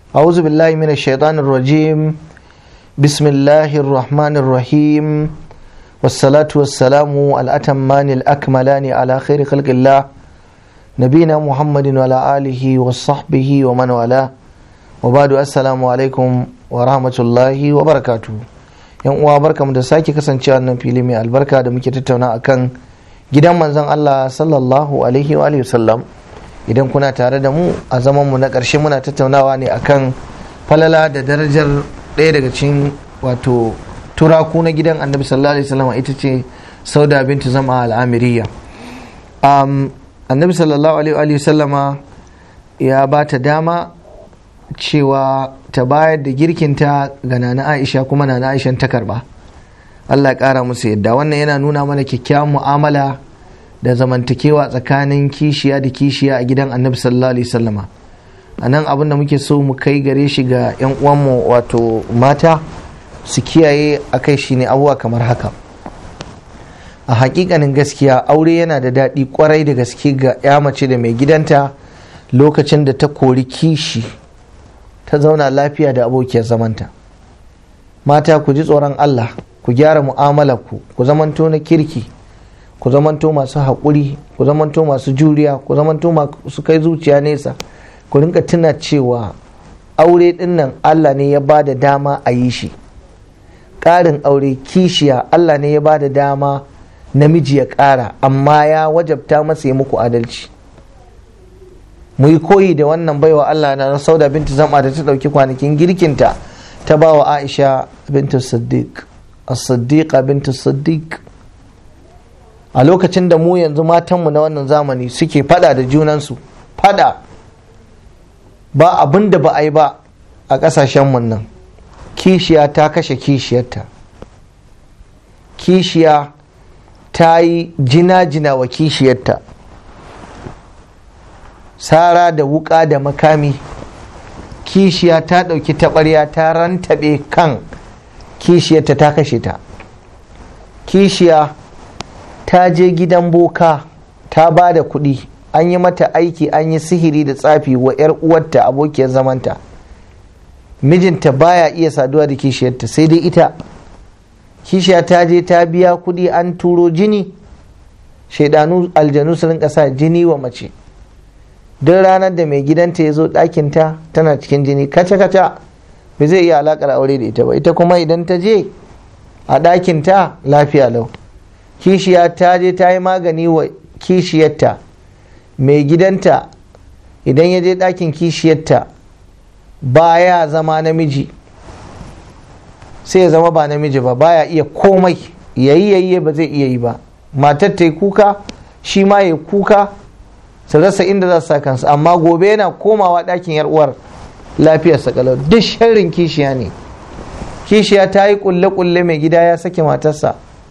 أعوذ بالله من الشيطان الرجيم بسم الله الرحمن الرحيم والصلاة والسلام الأتمان الأكملان على خير خلق الله نبينا محمد وعلى آله وصحبه ومن والاه وبعد السلام عليكم ورحمة الله وبركاته yan uwa barkamu da sake kasancewa nan fili mai albarka da muke tattauna akan gidan manzon Allah sallallahu alaihi wa sallam idan kuna tare da mu a zaman mu na ƙarshe muna tattaunawa ne akan falala da darajar ɗaya daga cikin wato turaku na gidan annabi sallallahu alaihi wasallam ita ce sauda bintu zama al'amiriya um, annabi sallallahu alaihi wasallama ya ba ta dama cewa ta bayar da girkinta ga nana aisha kuma nana aisha ta karba allah ya kara musu yadda wannan yana nuna mana kyakkyawan mu'amala da zamantakewa tsakanin kishiya da kishiya a gidan annabi sallallahu alaihi wasallama a nan abin da muke so mu kai gare shi ga 'yan uwanmu wato mata su kiyaye a kai shi ne abubuwa kamar haka a hakikanin gaskiya aure yana da daɗi kwarai da gaske ga ya mace da mai gidanta lokacin da ta kori kishi ta zauna lafiya da abokiyar zamanta mata ku ji tsoron allah ku gyara mu'amalar ku ku zamanto na kirki ku zamanto masu haƙuri ku zamanto masu juriya ku zamanto masu kai zuciya nesa ku rinka tuna cewa aure dinnan Allah ne ya ba da dama a yi shi ƙarin aure kishiya Allah ne ya ba da dama namiji ya ƙara amma ya wajabta masa ya muku adalci mu yi koyi da wannan baiwa Allah na sauda bintu zama da ta ɗauki kwanakin girkinta ta ba wa Aisha bintu Siddiq as-Siddiqa bintu Siddiq a lokacin da mu yanzu matanmu na wannan zamani suke fada da junansu fada ba abin da ba a yi ba a ƙasashenmu nan kishiya ta kashe kishiyarta kishiya ta yi jina-jina wa kishiyarta sara da wuka da makami kishiya ta ɗauki taɓarya ta rantaɓe kan kishiyarta ta kashe ta kishiya ta je gidan boka ta ba da kuɗi an yi mata aiki an yi sihiri da tsafi wa 'yar uwarta abokiyar zamanta mijinta baya iya saduwa da kishiyarta sai dai ita kishiya ta je ta biya kuɗi an turo jini shaidanu aljanu su rinka sa jini wa mace duk ranar da mai gidanta ya zo ɗakinta tana cikin jini kaca-kaca ba zai iya alaƙar aure da ita ba ita kuma idan ta je a ɗakinta lafiya lau kishiya ta je ta yi magani wa kishiyarta mai gidanta idan ya je ɗakin kishiyarta baya zama namiji sai ya zama ba namiji ba baya iya komai yayi yayi ba zai iya yi ba matar ta yi kuka shi ma ya kuka su rasa inda za su sa kansu amma gobe yana komawa ɗakin yar uwar lafiyarsa kalau duk sharrin kishiya ne kishiya ta yi kulle-kulle mai gida ya sake matarsa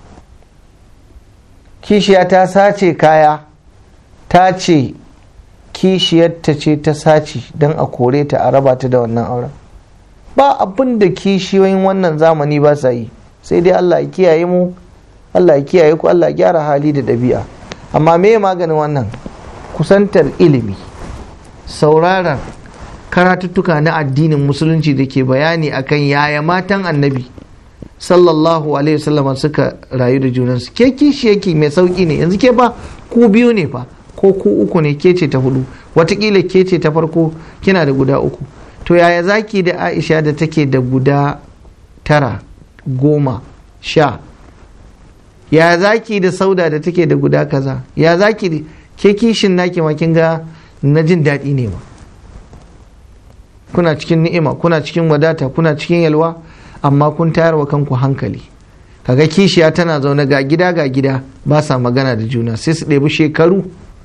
kishiya ta sace kaya ta ce kishiyarta ce ta sace don a kore ta a raba ta da wannan auren ba abin da kishiyoyin wannan zamani ba sa yi sai dai Allah ya kiyaye mu Allah ya kiyaye ku Allah ya gyara hali da ɗabi'a amma me maganin wannan kusantar ilimi sauraron karatuttuka na addinin musulunci da ke bayani akan yaya matan annabi sallallahu alaihi wasallam suka rayu da junansu ke kishi yake mai sauki ne yanzu ke ba ku biyu ne fa ko ku uku ne ke ce ta hudu watakila ke ce ta farko kina da guda uku to yaya zaki da aisha da take da guda tara goma sha ya zaki da sauda da take da guda kaza ya zaki da ke kishin naki ma kin ga na jin daɗi ne ma kuna cikin ni'ima kuna cikin wadata kuna cikin yalwa amma kun tayar wa kanku hankali kaga kishiya tana zaune ga gida ga gida ba sa magana da juna sai su ɗebi shekaru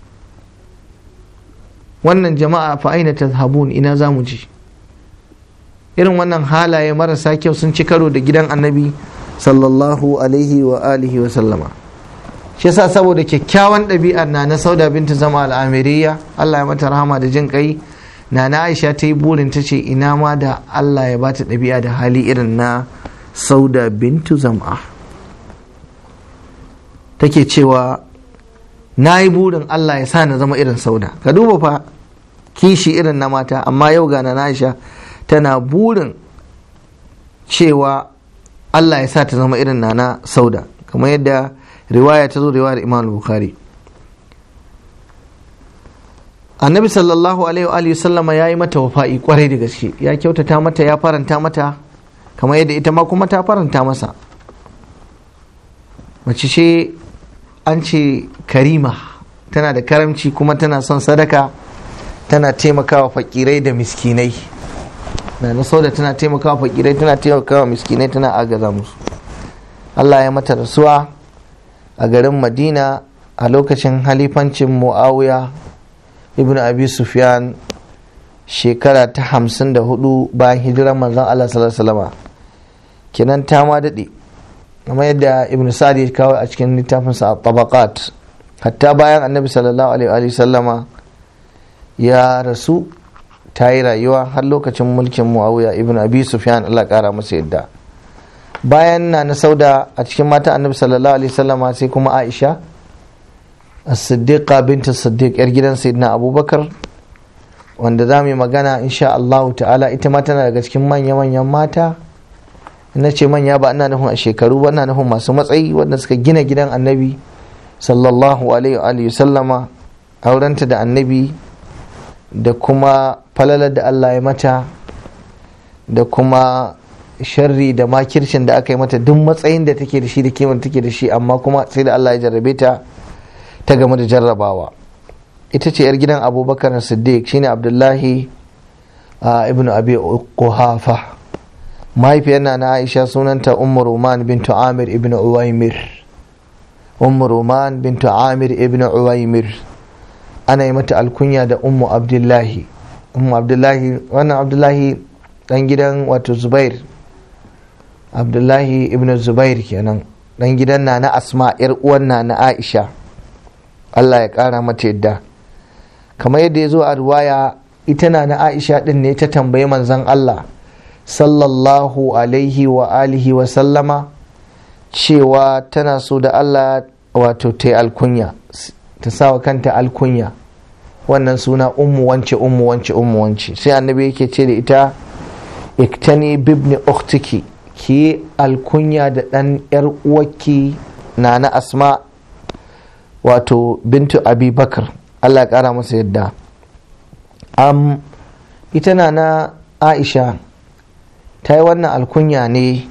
wannan jama'a fa aina tazhabun ina za mu ji irin wannan halaye marasa kyau sun ci karo da gidan annabi sallallahu alaihi wa alihi wa sallama shi yasa saboda kyakkyawan ɗabi'ar na na sauda binta zama al'amiriya Allah ya mata rahama da jin kai na na aisha ta yi burin ta ce ina ma da Allah ya bata ɗabi'a da hali irin na sauda bintu zama take cewa na yi burin Allah ya sa na zama irin sauda ka duba fa kishi irin na mata amma yau ga na Aisha tana burin cewa Allah ya sa ta zama irin nana sauda kamar yadda riwaya ta zo riwayar imam bukhari annabi sallallahu alaihi wa sallama ya yi mata wafa'i kwarai da gaske ya kyautata mata ya faranta mata kamar yadda ita ma kuma ta faranta masa mace ce an ce karima tana da karamci kuma tana son sadaka tana taimakawa fakirai da miskinai na na da tana taimakawa fakirai tana taimakawa miskinai tana agaza musu Allah ya mata rasuwa a garin madina a lokacin halifancin muawiya ibn abi sufyan shekara ta hamsin da hudu bayan hijirar manzon Allah sallallahu alaihi kenan ta ma daɗe kamar yadda ibn sa'ad ya kawo a cikin littafinsa a tabaqat hatta bayan annabi sallallahu alaihi sallama ya rasu ta yi rayuwa har lokacin mulkin muawiya ibn abi sufyan Allah kara masa yadda bayan na na sauda a cikin mata annabi sallallahu alaihi sallama sai kuma aisha as-siddiqa bint siddiq yar gidan sayyidina abubakar wanda za mu yi magana insha Allah ta'ala ita ma tana daga cikin manya-manyan mata na ce manya ba ina nufin a shekaru ba ina nufin masu matsayi wanda suka gina gidan annabi sallallahu alaihi wa sallama aurenta da annabi da kuma falalar da Allah ya mata da kuma sharri da makircin da aka yi mata duk matsayin da take da shi da kimar take da shi amma kuma sai da Allah ya jarrabe ta ta game da jarrabawa ita ce yar gidan abubakar siddiq shine abdullahi ibn abi quhafa mahaifiyar na aisha sunanta ummu roman bintu amir ibn uwaimir ummu roman bintu amir ibn uwaimir ana yi mata alkunya da ummu abdullahi ummu abdullahi wannan abdullahi dan gidan wato zubair abdullahi ibn zubair kenan dan gidan na na asma yar uwan na na aisha allah ya kara mata yadda kamar yadda ya zo a ruwaya ita na na aisha din ne ta tambayi manzon allah sallallahu alaihi wa alihi wa sallama cewa tana so da Allah wato ta yi alkunya ta sawa kanta alkunya wannan suna ummu wance ummu wance ummu wance sai annabi yake ce da ita iktani bibni uktiki ki alkunya da ɗan yar uwarki na na asma wato bintu abi bakar Allah ƙara masa yadda ita na na aisha ta yi wannan alkunya ne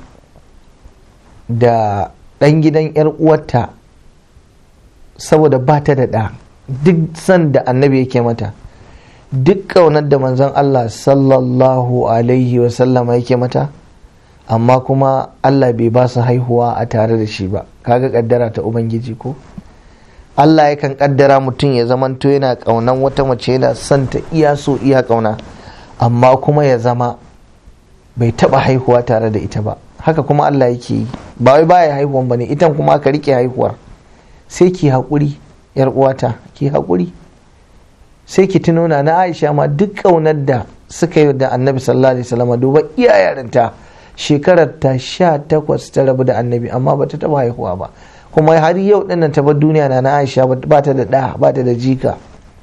da ɗan gidan 'yar uwarta saboda ba ta da ɗa duk san da annabi yake mata duk ƙaunar da manzon Allah sallallahu alaihi wasallama yake mata amma kuma Allah bai ba su haihuwa a tare da shi ba kaga kaddara ta ubangiji ko Allah yakan kaddara mutum ya zamanto yana ƙaunan wata mace yana son ta iya so iya ƙauna amma kuma ya zama bai taba haihuwa tare da ita ba haka kuma Allah yake yi ba wai baya haihuwan bane itan kuma ka rike haihuwar sai ki haƙuri yar uwata ki haƙuri sai ki tuno na na Aisha ma duk ƙaunar da suka yi da Annabi sallallahu alaihi wasallam duba iya yarinta shekarar ta sha takwas ta rabu da Annabi amma bata taba haihuwa ba kuma har yau dinnan ta bar duniya na na Aisha ba ta da ɗa ba ta da jika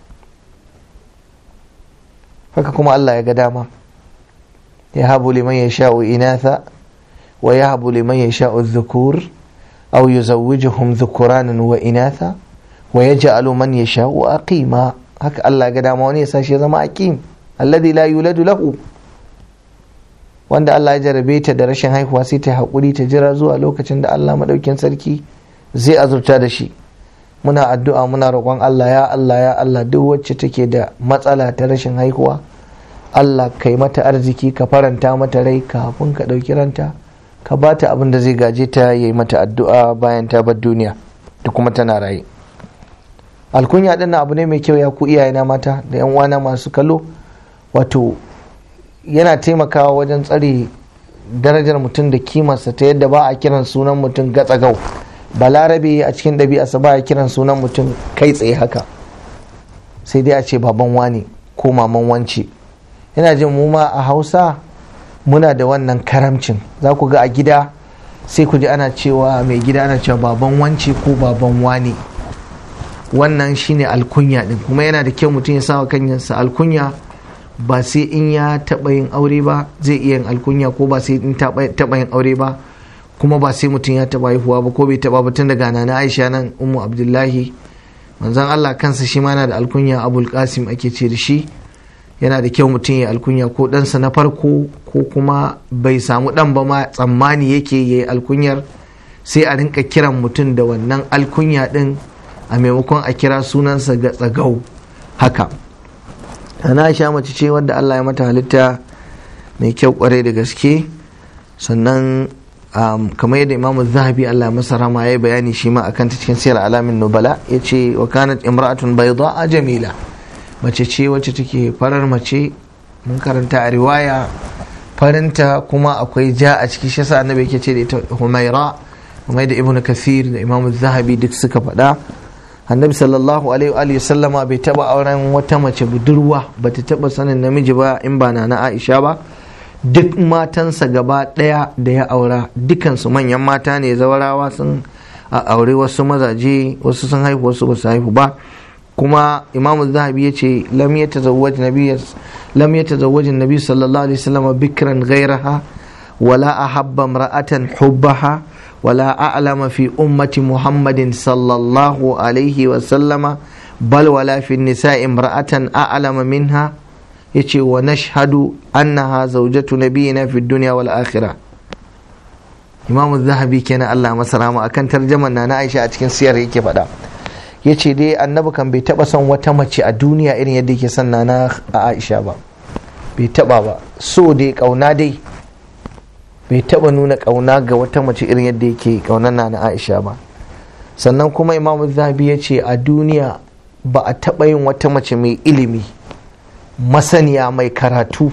haka kuma Allah ya ga dama يهب لمن يشاء إناثا ويهب لمن يشاء الذكور أو يزوجهم ذكرانا وإناثا ويجعل من يشاء أقيما هك الله قد أموني ساشي زما أقيم الذي لا يولد له wanda Allah ya jarabe ta da rashin haihuwa sai ta haƙuri ta jira zuwa lokacin da Allah maɗaukin sarki zai azurta da shi muna addu'a muna roƙon Allah ya Allah ya Allah duk wacce take da matsala ta rashin haihuwa Allah kai mata arziki ka faranta mata rai kafin ka ɗauki ranta ka ba ta abin da zai gaje ta yi mata addu'a bayan ta bar duniya da kuma tana raye alkunya ɗin abu ne mai kyau ya ku iyayena mata da yan uwana masu kallo wato yana taimakawa wajen tsare darajar mutum da kimarsa ta yadda ba a kiran sunan mutum gatsagau balarabe a cikin ɗabi'arsa ba a kiran sunan mutum kai tsaye haka sai dai a ce baban wani ko maman wance ina jin mu ma a hausa muna da wannan karamcin za ku ga a gida sai ku ji ana cewa mai gida ana cewa baban wance ko baban wane wannan shine alkunya din kuma yana da kyau mutum ya sawa kanyarsa alkunya ba sai in ya taɓa yin aure ba zai iya yin alkunya ko ba sai in taɓa yin aure ba kuma ba sai mutum ya taɓa haihuwa ba ko bai taɓa ba tun daga nana aisha nan ummu abdullahi manzon allah kansa shi ma yana da alkunya abul qasim ake ce da shi yana da kyau mutum ya alkunya ko ɗansa na farko ko kuma bai samu ɗan ba ma tsammani yake ya yi alkunyar sai a rinka kiran mutum da wannan alkunya ɗin a maimakon a kira sunansa ga tsagau haka ana sha mace ce wadda allah ya mata halitta mai kyau kwarai da gaske sannan kamar yadda imamu zahabi allah masa rama ya yi bayani shi ma akan ta cikin siyar alamin nubala ya ce wa kanat imra'atun bayda a jamila mace ce wacce take farar mace mun karanta a riwaya farinta kuma akwai ja a ciki shi yasa annabi yake ce da ita humaira kuma da ibnu kathir da imamu zahabi duk suka faɗa annabi sallallahu alaihi wa sallama bai taba auren wata mace budurwa ba ta taba sanin namiji ba in ba na na aisha ba duk matansa gaba ɗaya da ya aura dukansu manyan mata ne zawarawa sun aure wasu mazaje wasu sun haihu wasu ba su haihu ba kuma imamu zahabi ya ce lam ya tazawwaj nabi sallallahu alaihi wasallam bikran gairaha wala ahabba imra'atan hubbaha ولا أعلم في أمة محمد صلى الله عليه وسلم بل ولا في النساء امرأة أعلم منها يتي ونشهد أنها زوجة نبينا في الدنيا والآخرة إمام الذهبي كان الله مسلام أكن ترجمة أنا عائشة أتكن سير يكي فدا yace dai annabi kan bai taba son wata mace a duniya irin yadda yake son na Aisha ba bai taba ba so dai kauna dai bai taba nuna kauna ga wata mace irin yadda yake kaunar na na aisha ba sannan kuma imamu zahabi ya ce a duniya ba a taba yin wata mace mai ilimi masaniya mai karatu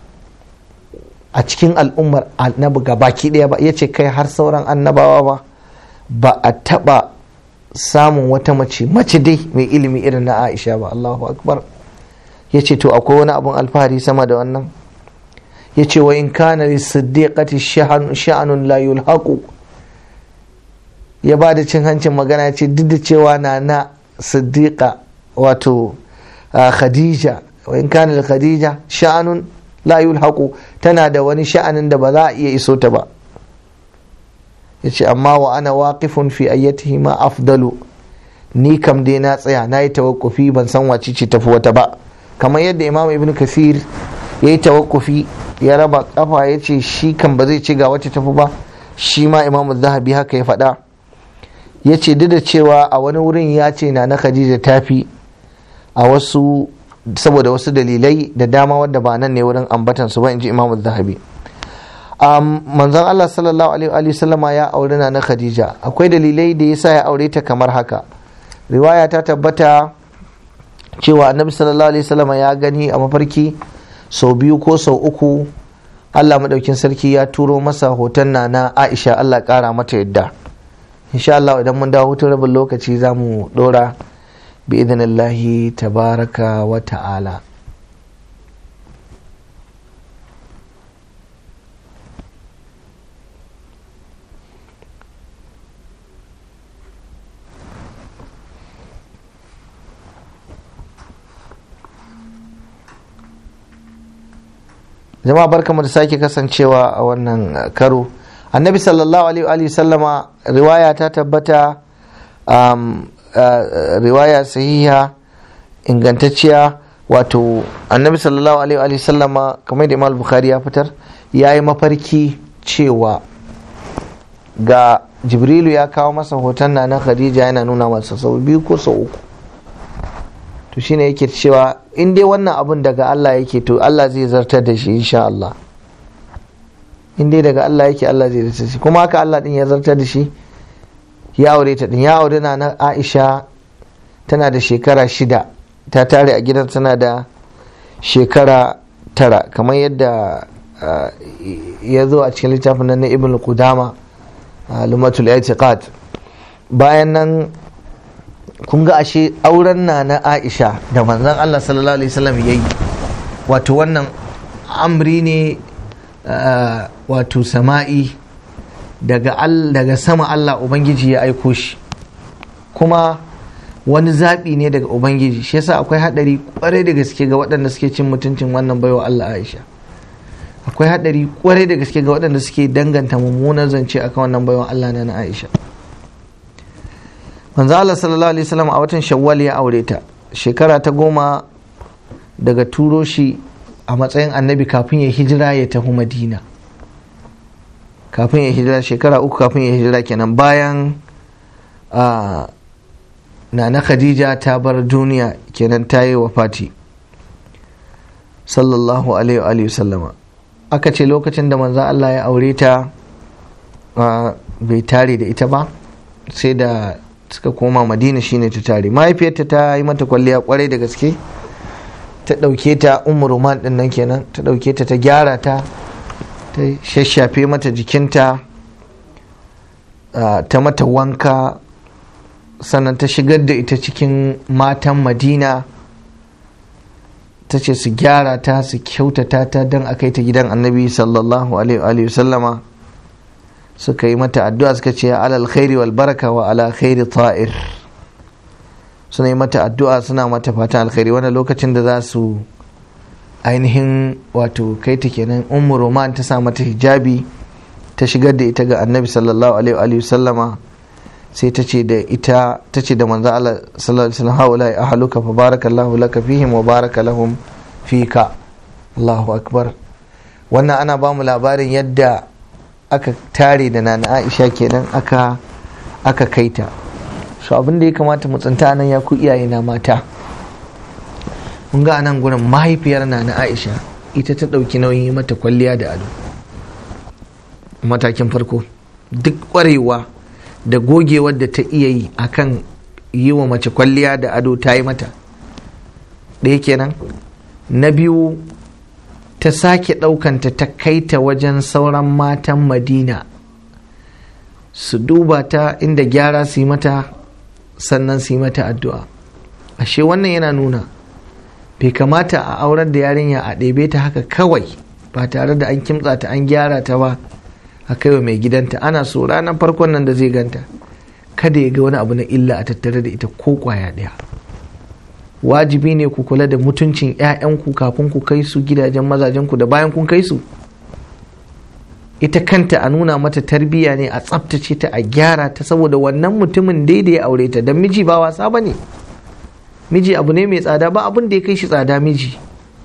a cikin al'ummar annabi baki daya ba ya ce kai har sauran annabawa ba ba a taba samun wata mace mace dai mai ilimi irin na aisha ba allahu akbar ya ce to akwai wani abun alfahari sama da wannan ya ce wa in kana li siddiqati sha'anun la yulhaqu ya ba da cin hancin magana ce duk da cewa na na siddiqa wato khadija wa in kana li khadija sha'anun la yulhaqu tana da wani sha'anin da ba za a iya iso ta ba ya ce amma wa ana waqifun fi ayyatihi ma afdalu ni kam dai na tsaya na yi tawakkufi ban san wace ce tafi wata ba kamar yadda imam ibn kasir ya yi tawakkufi ya raba kafa ya ce shi kan ba zai ci ga wacce tafi ba shi ma imam zahabi haka ya faɗa ya ce duk da cewa a wani wurin ya ce na na khadija tafi a wasu saboda wasu dalilai da dama wadda ba nan ne wurin ambatan su ba in ji imam zahabi manzon Allah sallallahu alaihi wa sallama ya aure na na khadija akwai dalilai da yasa ya aure ta kamar haka riwaya ta tabbata cewa annabi sallallahu alaihi wasallama ya gani a mafarki sau biyu ko sau uku Allah maɗaukin sarki ya turo masa hoton na na Aisha Allah ƙara mata yadda insha Allah idan mun dawo hutun rabin lokaci za mu ɗora bi idinillahi tabaraka wa ta'ala jama'a barkamu da sake kasancewa a wannan karo annabi sallallahu alaihi sallama riwaya ta tabbata um, uh, riwaya sahiha ingantacciya wato annabi sallallahu alaihi sallama kamar da imam bukhari ya fitar ya yi mafarki cewa ga jibrilu ya kawo masa hoton na na khadija yana nuna masa sau biyu ko sau uku to shine yake cewa in dai wannan abun daga Allah yake to Allah zai zartar da shi insha Allah in dai daga Allah yake Allah zai zartar da shi kuma haka Allah din ya zartar da shi ya aure ta din ya aure na na Aisha tana da shekara shida ta tare a gidan tana da shekara tara kamar yadda ya zo a cikin littafin nan na Ibn Qudama lumatul i'tiqad bayan nan kun ga ashe auren na na aisha da manzan allah sallallahu alaihi wasallam ya yi wato wannan amri ne wato sama'i daga, daga sama allah ubangiji ya aiko shi kuma wani zaɓi ne daga ubangiji shi yasa akwai haɗari kwarai da gaske ga waɗanda suke cin mutuncin wannan baiwa Allah Aisha akwai haɗari kwarai da gaske ga waɗanda suke danganta mummunan zance akan wannan baiwa Allah na na Aisha manzo Allah sallallahu alaihi wasallam a watan Shawwal ya aure ta shekara ta goma daga turo shi a matsayin annabi kafin ya hijira ya tafi Madina kafin ya hijira shekara uku kafin ya hijira kenan bayan a nana khadija ta bar duniya kenan ta yi wafati sallallahu alaihi sallama aka ce lokacin da manzan Allah ya aure ta bai tare da ita ba sai da suka koma madina shine ta tare mahaifiyarta ta yi mata kwalliya kwarai da gaske ta ɗauke ta umar roman ɗin nan kenan ta ɗauke ta ta gyara ta ta shashafe mata jikinta ta mata wanka sannan ta shigar da ita cikin matan madina ta ce su gyara ta su kyautata ta don a kai ta gidan annabi sallallahu alaihi wasallama suka yi mata addu'a suka ce alal khairi wal baraka wa ala khairi ta'ir suna yi mata addu'a suna mata fatan alkhairi wanda lokacin da za su ainihin wato kai ta kenan ummu roman ta sa mata hijabi ta shigar da ita ga annabi sallallahu alaihi wasallama sai ta ce da ita ta ce da manzo Allah sallallahu alaihi wasallam haula ahluka fa barakallahu laka fihim wa baraka lahum fika Allahu akbar wannan ana ba mu labarin yadda aka tare da nana Aisha kenan aka aka kaita so abin da ya kamata mu tsinta nan ya ku iyaye na mata mun ga anan gurin mahaifiyar nana Aisha ita ta dauki nauyin mata kwalliya da ado matakin farko duk kwarewa da gogewar da ta iya yi akan yi wa mace kwalliya da ado ta yi mata ɗaya kenan na biyu ta sake ɗaukanta ta kai ta wajen sauran matan madina su duba ta inda gyara su yi mata sannan su yi mata addu'a ashe wannan yana nuna bai kamata a aurar da yarinya a ɗebe ta haka kawai ba tare da an kimtsa ta an gyara ta ba a kaiwa mai gidanta ana so ranar farkon nan da zai ganta kada ya ga wani abu na illa a tattare da ita ko kwaya ɗaya wajibi ne ku kula da mutuncin 'ya'yanku kafin ku kai su gidajen mazajenku da bayan kun kai su ita kanta a nuna mata tarbiyya ne a tsaftace ta a gyara ta saboda wannan mutumin daidai ya aure ta don miji ba wasa ba ne miji abu ne mai tsada ba abin da ya kai shi tsada miji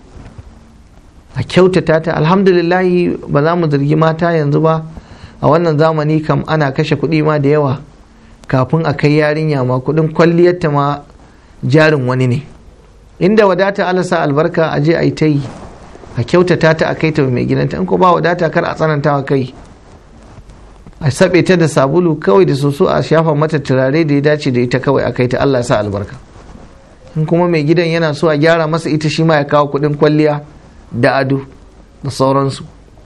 a kyautata ta alhamdulillahi ba za mu zargi mata yanzu ba a wannan zamani kam ana kashe kuɗi ma da yawa kafin a kai yarinya ma kuɗin kwalliyarta ma jarin wani ne inda wadata alasa albarka a je a yi ta yi a kyautata ta a kai ta mai gidanta in ko ba wadata kar a tsananta wa kai a saɓe ta da sabulu kawai da soso a shafa mata turare da ya dace da ita kawai a kai ta Allah sa albarka in kuma mai gidan yana so a gyara masa ita shi ma ya kawo kuɗin kwalliya da ado da sauransu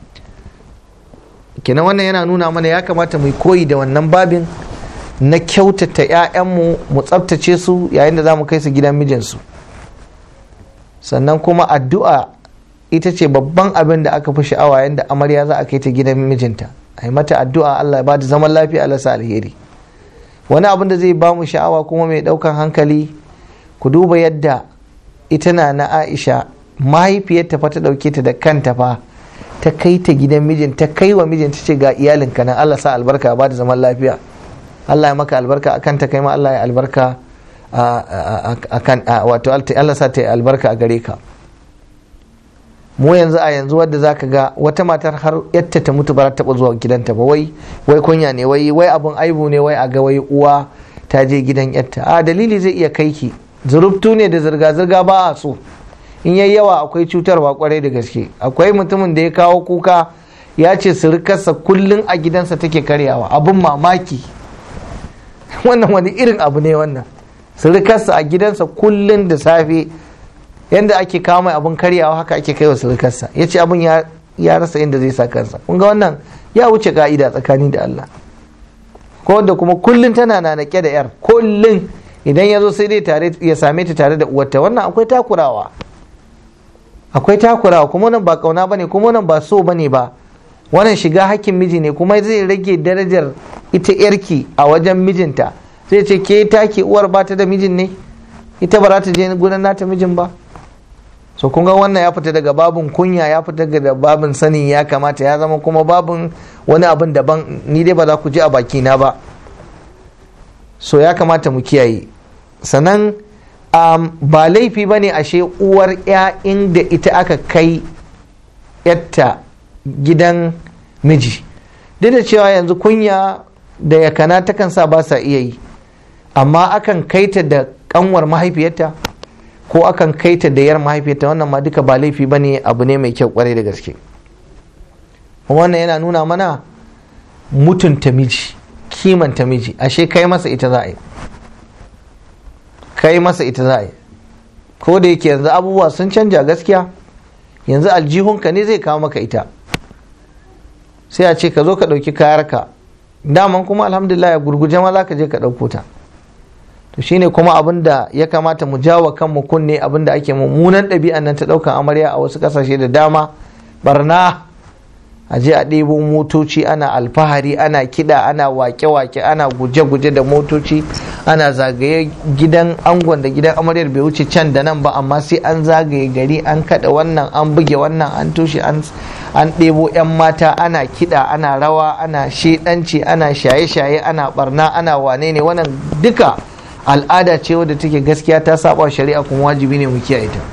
kenan wannan yana nuna mana ya kamata mu koyi da wannan babin na kyautata 'ya'yanmu mu tsabtace su yayin da za mu kai su gidan mijinsu sannan kuma addu'a ita ce babban abin da aka fi sha'awa yayin da amarya za a kai ta gidan mijinta a yi mata addu'a Allah ya ba da zaman lafiya Allah sa alheri wani abin da zai ba mu sha'awa kuma mai ɗaukan hankali ku duba yadda ita na na Aisha mahaifiyarta fa ta ɗauke ta da kanta fa ta kai ta gidan mijin ta kai wa mijin ta ce ga iyalinka nan Allah sa albarka ba da zaman lafiya Allah ya maka albarka akan ta kai ma Allah ya albarka akan wato Allah sa ta yi albarka a gare ka mu yanzu a yanzu wadda zaka ga wata matar har yatta ta mutu ba ta zuwa gidanta ba wai wai kunya ne wai wai abun aibu ne wai a ga wai uwa ta je gidan yatta a dalili zai iya kai ki zurubtu ne da zirga-zirga ba a so in yayi yawa akwai cutarwa kwarai da gaske akwai mutumin da ya kawo kuka ya ce surukarsa kullum a gidansa take karyawa abun mamaki wannan wani irin abu ne wannan surukarsa a gidansa kullum da safe yadda ake kawo mai abun karyawa haka ake kai wa surukarsa ya ce abun ya rasa inda zai sa kansa kun ga wannan ya wuce ka'ida tsakani da Allah ko da kuma kullum tana na da yar kullum idan ya zo sai dai tare ya same ta tare da uwarta wannan akwai takurawa akwai takurawa kuma wannan ba kauna bane kuma wannan ba so bane ba wannan shiga hakkin miji ne kuma zai rage darajar ita yarki a wajen mijinta sai ce ke take uwar ba ta da mijin ne ita ba za ta je gudan nata mijin ba so kun ga wannan ya fita daga babin kunya ya fita daga babin sanin ya kamata ya zama kuma babin wani abin daban ni dai ba za ku ji a bakina ba so ya kamata mu kiyaye sannan um, ba laifi ba ne ashe uwar ya inda ita aka kai yatta gidan miji duk da cewa yanzu kunya da yakana takan sa ba sa iya yi amma akan kaita da kanwar mahaifiyarta ko akan kaita da yar mahaifiyarta wannan ma duka ba laifi ba ne abu ne mai kyau kwarai da gaske wannan yana nuna mana mutunta miji kimanta miji ashe kai masa ita za a yi kai masa ita za a yi ko da yake yanzu abubuwa sun canja gaskiya yanzu aljihunka ne zai kawo maka ita sai a ce ka zo ka ɗauki kayarka daman kuma alhamdulillah ya gurguje ma za ka je ka ɗauko ta to shine kuma abin da ya kamata mu jawo kanmu kunne abin da ake mummunan ɗabi'an nan ta ɗaukan amarya a wasu ƙasashe da dama barna a je a ɗebo motoci ana alfahari ana kiɗa ana wake-wake ana guje-guje da motoci ana zagaye gidan angon da gidan amaryar bai wuce can da nan ba amma sai an zagaye gari an kaɗa wannan an buge wannan an tushe an ɗebo 'yan mata ana kiɗa ana rawa ana shedanci ana shaye-shaye ana barna ana wane ne wannan duka al'ada ce wadda take gaskiya ta saba shari'a kuma wajibi ne mu kiyaye ta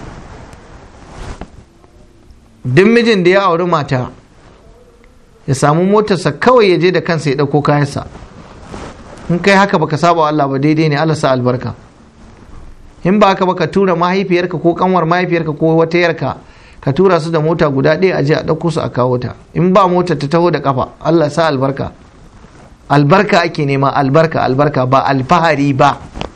duk mijin da ya auri mata ya samu motarsa kawai ya je da kansa ya ɗauko kayansa in kai haka baka saba Allah ba daidai ne Allah sa albarka in ba haka baka tura mahaifiyarka ko kanwar mahaifiyarka ko wata yarka ka tura su da mota guda ɗaya a je a ɗauko su a kawo ta in ba mota ta taho da kafa Allah sa albarka albarka ake nema albarka albarka ba alfahari ba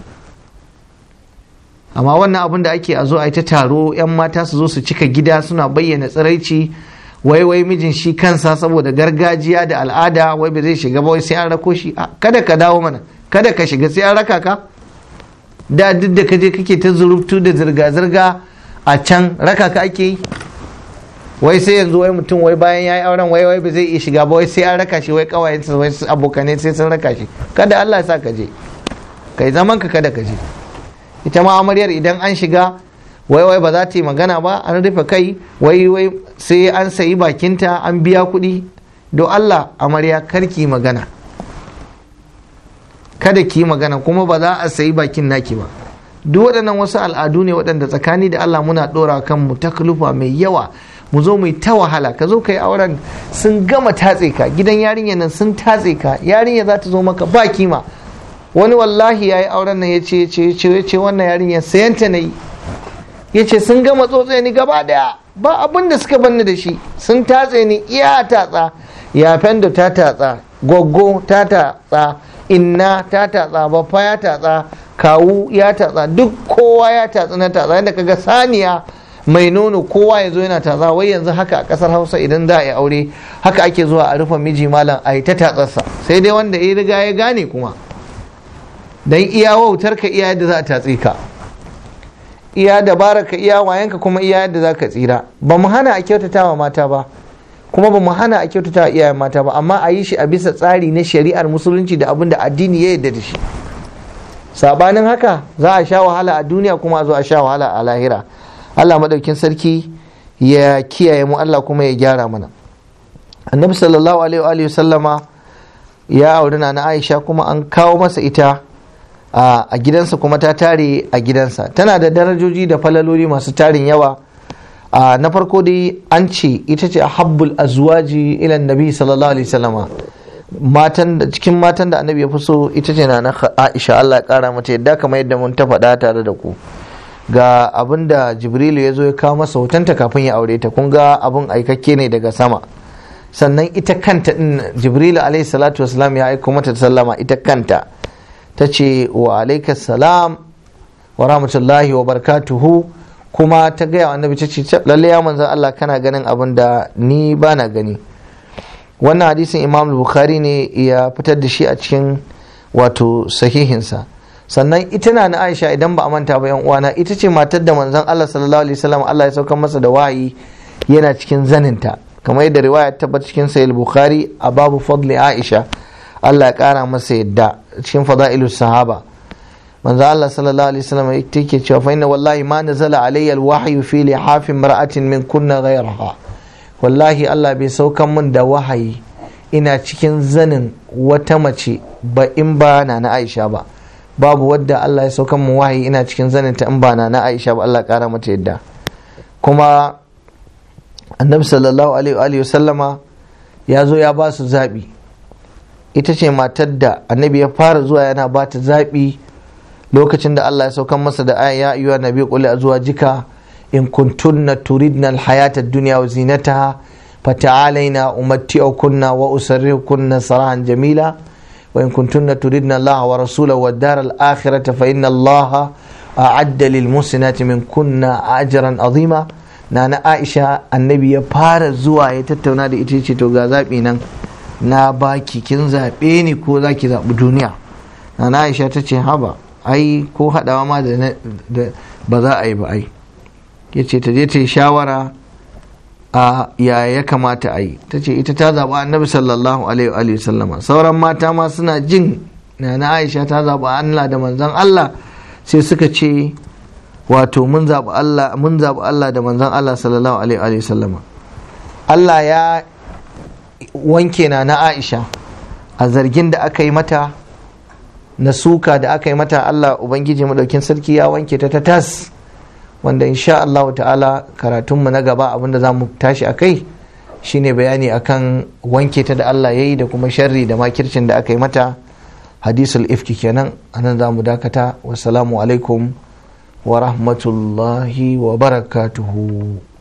amma wannan abin da ake a zo a yi ta taro 'yan mata su zo su cika gida suna bayyana tsiraici wai wai mijin shi kansa saboda gargajiya da al'ada wai ba zai shiga ba wai sai an rako shi kada ka dawo mana kada ka shiga sai an raka ka da duk da kaje kake ta zurubtu da zirga-zirga a can raka ka ake yi wai sai yanzu wai mutum wai bayan ya yi auren wai wai ba zai iya shiga ba wai sai an raka shi wai kawayensa wai abokanai sai sun raka shi kada Allah ya sa ka je kai zaman ka kada ka je ita ma amaryar idan an shiga wai wai ba za ta yi magana ba an rufe kai wai wai sai an sayi bakinta an biya kuɗi don Allah amarya karki magana kada ki magana kuma ba za a sayi bakin naki ba duk waɗannan wasu al'adu ne waɗanda tsakani da Allah muna ɗora kanmu taklufa mai yawa mu zo mu ta wahala ka zo ka yi auren sun gama tatse ka gidan yarinya nan sun tatse ka yarinya za ta zo maka ba kima wani wallahi ya yi auren nan ya ce ya ce wannan yarinya sayanta na yi ya ce sun gama tsotse ni gaba daya ba abin da suka banni da shi sun tatse ni iya tatsa ya fendo ta tatsa goggo ta tatsa inna ta tatsa baffa ya tatsa kawu ya tatsa duk kowa ya tatsa na tatsa yadda kaga saniya mai nono kowa ya zo yana tatsa wai yanzu haka a kasar hausa idan za a yi aure haka ake zuwa a rufe miji malam a yi ta tatsarsa sai dai wanda ya riga ya gane kuma dan iya wautar ka iya yadda za a tatse ka iya dabara ka iya wayanka kuma iya yadda za ka tsira ba mu hana a kyautata wa mata ba kuma ba mu hana a kyautata wa iyayen mata ba amma a yi shi a bisa tsari na shari'ar musulunci da abin da addini ya yarda da shi sabanin haka za a sha wahala a duniya kuma a zo a sha wahala a lahira Allah madaukin sarki ya kiyaye mu Allah kuma ya gyara mana annabi sallallahu alaihi wa sallama ya auri na Aisha kuma an kawo masa ita a gidansa kuma ta tare a gidansa tana da darajoji da falaloli masu tarin yawa na farko dai an ce ita ce habbul azwaji ila nabi sallallahu alaihi wasallama matan da cikin matan da annabi ya fi so ita ce na Aisha Allah ya kara mata yadda kamar yadda mun ta faɗa tare da ku ga abin da Jibrilu ya zo ya kawo masa hotonta kafin ya aure ta kun ga abin aikakke ne daga sama sannan ita kanta din Jibrilu alaihi salatu wasalam ya aiko mata sallama ita kanta ta ce wa alaikas salam wa rahmatullahi wa barkatuhu kuma ta gaya wa annabi ta ce lalle ya manzan Allah kana ganin abin da ni ba na gani wannan hadisin imam bukhari ne ya fitar da shi a cikin wato sahihinsa sannan ita na na aisha idan ba a manta ba yan uwana ita ce matar da manzan Allah sallallahu alaihi wasallam Allah ya saukar masa da wahayi yana cikin zaninta kamar yadda riwaya tabbata cikin sahih bukhari a babu fadli aisha Allah ya kara masa yadda cikin fada'ilus sahaba manzo Allah sallallahu alaihi wasallam yake cewa fa inna wallahi ma nazala alayya alwahyu fi lihafin mar'atin min kunna ghayraha wallahi Allah bai saukan min da wahayi ina cikin zanin wata mace ba in ba na na Aisha ba babu wadda Allah ya saukan min wahayi ina cikin zanin ta in ba na na Aisha ba Allah kara mata yadda kuma annabi sallallahu alaihi wa sallama ya zo ya ba su zaɓi ita ce matar da annabi ya fara zuwa yana ba ta zaɓi lokacin da Allah ya saukan masa da aya ya ayyuha nabi qul azwajika in kuntunna turidna alhayata ad-dunya wa zinataha fata'alaina umatti'ukunna wa usarrihukunna sarahan jamila wa in kuntunna turidna Allah wa rasulahu wad dar al-akhirata fa inna Allah a'adda lil muhsinati min kunna ajran azima nana Aisha annabi ya fara zuwa ya tattauna da ita ce to ga zabi nan na baki kin zabe ni ko zaki zabi duniya nana Aisha ta ce haba ai ko haɗawa ma da ba za a yi ba ai ya ce ta je ta yi shawara a ya ya kamata a yi ta ce ita ta zaɓa annabi sallallahu alaihi sallama sauran mata ma suna jin na na aisha ta zaɓa allah da manzan allah sai suka ce wato mun zaɓi allah mun zaɓi allah da manzan allah sallallahu alaihi sallama allah ya wanke na na aisha a zargin da aka yi mata na suka da aka yi mata Allah Ubangiji madaukin sarki ya wanke ta ta tas wanda insha Allah ta'ala karatunmu na gaba abinda za mu tashi a kai shine bayani akan wanke ta da Allah ya yi da kuma sharri da makircin da aka yi mata hadisul ifki kenan anan za mu dakata wassalamu alaikum wa rahmatullahi wa barakatuhu